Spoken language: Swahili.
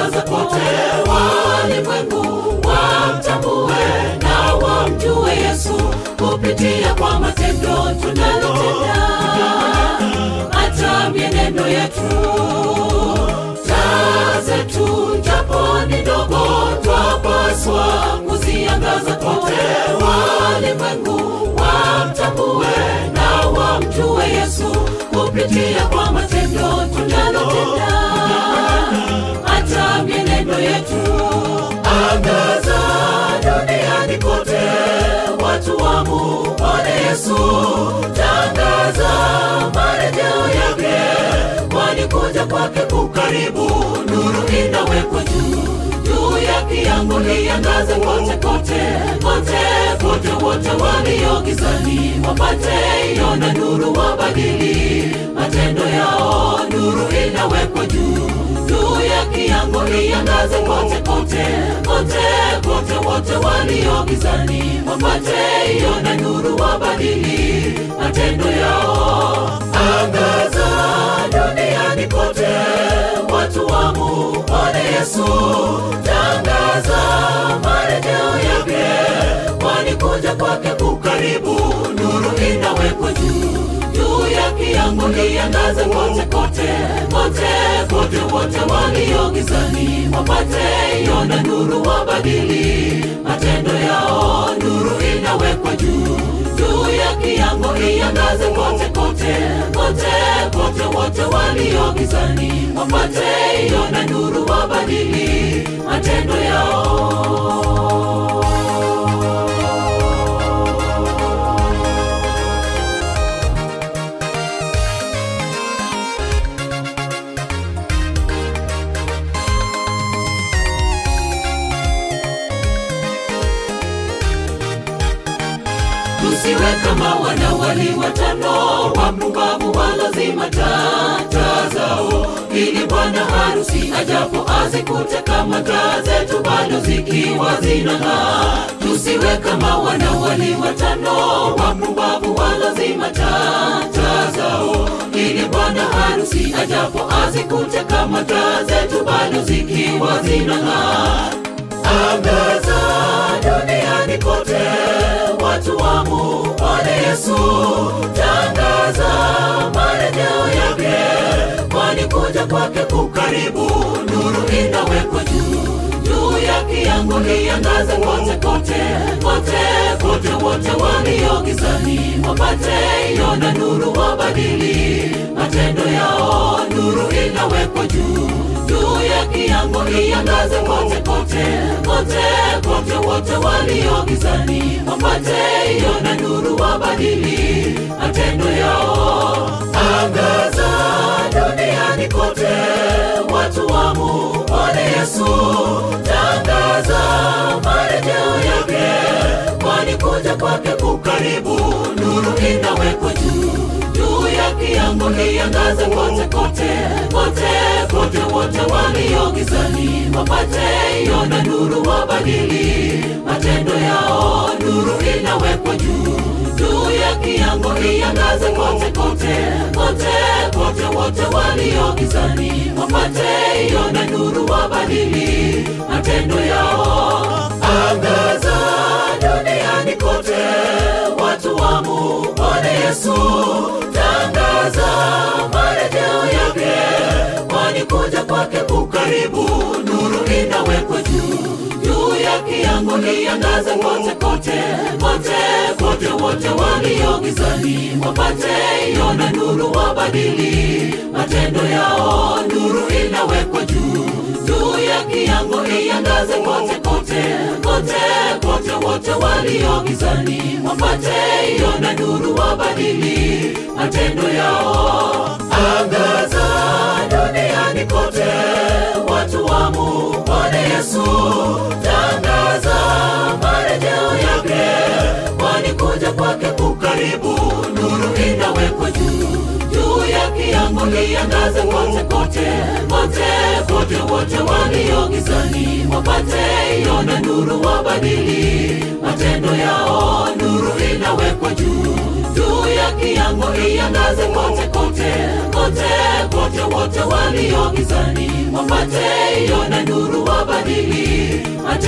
iangaze kote, walimwengu wamtambue na wamjue Yesu kupitia kwa matendo tunalotenda, hata mienendo yetu. Taa zetu japo ni ndogo, twapaswa kuziangaza kote, walimwengu wamtambue na wamjue Yesu kupitia kwa matendo tunalotenda, hata mienendo yetu. Angaza duniani kote, watu wamuone Yesu. Tangaza marejeo yake, kwani kuja kwake kukaribu. Nuru inawekwa juu juu ya kiango, iangaze kote kote kote kote, wote walio gizani wapate iona nuru, wabadili matendo yao. Nuru inawekwa juu juu ya kiango, iangaze kote kote kote kote, wote walio gizani wapate iona nuru, wabadili matendo yao. Angaza duniani kote, watu wamuone Yesu. Tangaza marejeo yake, kwani kuja kwake kukaribu. Nuru inawekwa juu juu ya kiango, iangaze kote kote kote kote, wote walio gizani wapate iona nuru, wabadili matendo yao. Nuru inawekwa juu juu ya kiango, iangaze kote kote kote kote, wote walio gizani wapate iona nuru, wabadili matendo yao. tusiwe kama wanawali watano wapumbavu walozima taa zao, ili bwana harusi ajapo azikute kama taa zetu bado zikiwa zinang'aa. Tusiwe kama wanawali watano wapumbavu walozima taa zao, ili bwana harusi ajapo azikute kama taa zetu bado zikiwa zinang'aa. Angaza duniani kote, watu wamuone Yesu. Tangaza marejeo yake, kwani kuja kwake kukaribu. Nuru inawekwa juu juu ya kiango, iangaze kote kote kote kote, wote walio gizani wapate iona nuru, wabadili matendo yao. Nuru inawekwa juu juu ya kiango, iangaze kote kote kote kote, wote walio gizani wapate iona nuru, wabadili matendo yao. Angaza duniani kote, watu wamuone Yesu. Tangaza marejeo yake, kwani kuja kwake kukaribu. Nuru inawekwa juu juu ya kiango, iangaze kote kote kote kote, wote walio gizani wapate iona nuru, wabadili matendo yao. Nuru inawekwa juu juu ya kiango, iangaze kote kote kote kote, wote walio gizani wapate iona nuru, wabadili matendo yao. Angaza duniani kote, watu wamuone Yesu. Tangaza marejeo yake, kwani kuja kwake kukaribu. Nuru inawekwa juu juu ya kiango, iangaze kote kote kote kote, wote walio gizani wapate iona nuru, wabadili matendo yao. Nuru inawekwa juu juu ya kiango, iangaze kote kote kote kote, wote walio gizani wapate iona nuru, wabadili matendo yao. Angaza duniani kote, watu wamuone Yesu. Tangaza marejeo yake, kwani kuja kwake kukaribu. Nuru inawekwa juu juu ya kiango, iangaze kote kote kote kote, wote walio gizani wapate iona nuru, wabadili matendo yao. Nuru inawekwa juu juu ya kiango, iangaze kote kote kote kote kote wote walio gizani wapate iona nuru wabadili hata